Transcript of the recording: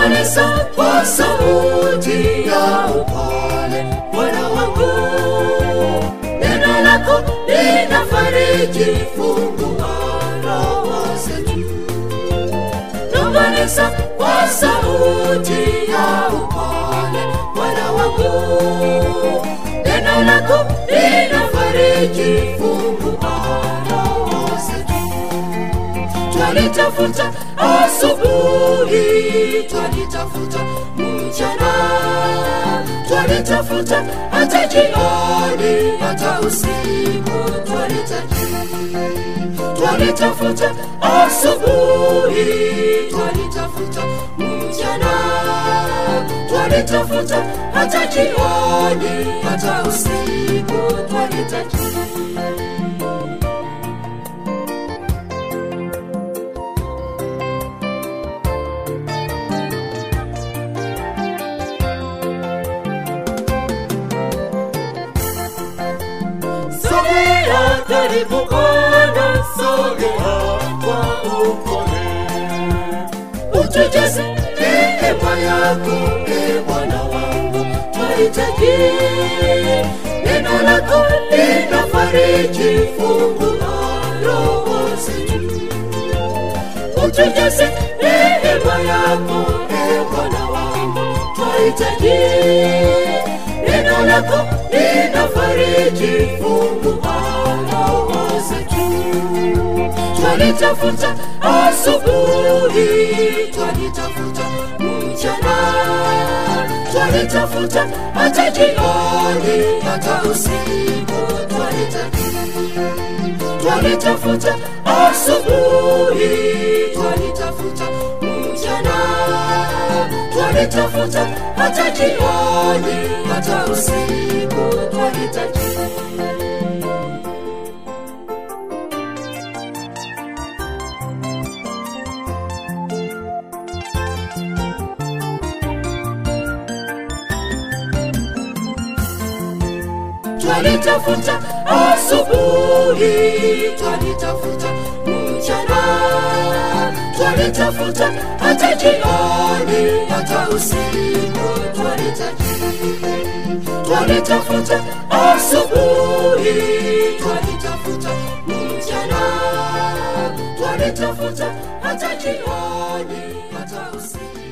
nong'oneza kwa sauti ya upole bwana wangu neno lako linafariji fungua roho zetu nong'oneza kwa sauti ya upole bwana wangu neno lako linafariji fungua roho zetu twalitafuta asubuhi twalitafuta mchana twalitafuta hata jioni hata usiku twalitaji twalitafuta asubuhi twalitafuta mchana twalitafuta hata jioni hata usiku twalitaji sogea karibu Bwana, sogea kwa upole, utujaze neema yako, e Bwana wangu, twahitaji neno lako linafariji, fungua roho zetu, utujaze neema yako, e Bwana wangu, twahitaji neno lako linafariji, fungua roho zetu. Twalitafuta asubuhi, twalitafuta mchana, twalitafuta hata jioni, hata usiku twalitafuta twalitafuta asubuhi, twalitafuta mchana, twalitafuta hata jioni, hata usiku twalitafuta. twalitafuta asubuhi, twalitafuta mchana, twalitafuta hata jioni, hata usiku twalitaji, twalitafuta asubuhi, twalitafuta mchana, twalitafuta hata jioni, hata usiku